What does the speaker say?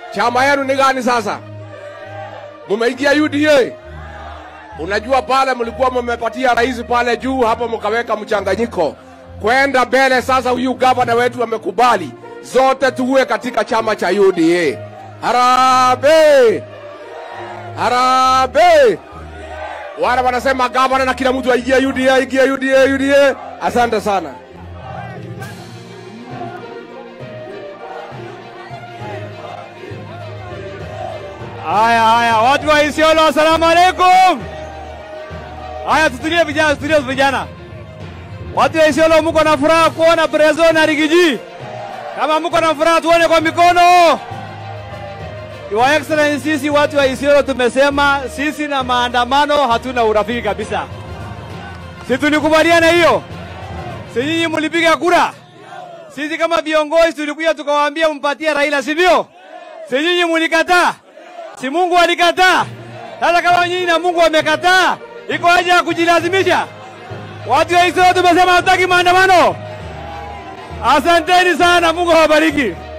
Chama yenu ni gani sasa? Mumeingia UDA? Unajua pale mlikuwa mmepatia rais pale juu hapo, mkaweka mchanganyiko kwenda mbele. Sasa huyu gavana wetu amekubali zote tuwe katika chama cha UDA. Harambee! Harambee! Wale wanasema gavana na kila mtu aingie UDA, ingie UDA, UDA. Asante sana. Haya, haya, watu wa Isiolo, asalamu alaikum. Haya, tutulie vijana, tutulie vijana. Watu wa Isiolo, mko na furaha kuona Prezo na Rigiji? Kama mko na furaha, tuone kwa mikono. Your Excellency, sisi watu wa Isiolo tumesema sisi na maandamano hatuna urafiki kabisa. Si tulikubaliana hiyo? Si nyinyi mlipiga kura? Sisi kama viongozi tulikuja tukawaambia mpatie Raila, sivyo? Si nyinyi mlikataa? Si Mungu alikataa? Sasa kama nyinyi na Mungu wamekataa, iko haja ya kujilazimisha? Watu wa Israeli tumesema hatutaki maandamano. Asanteni sana, Mungu awabariki.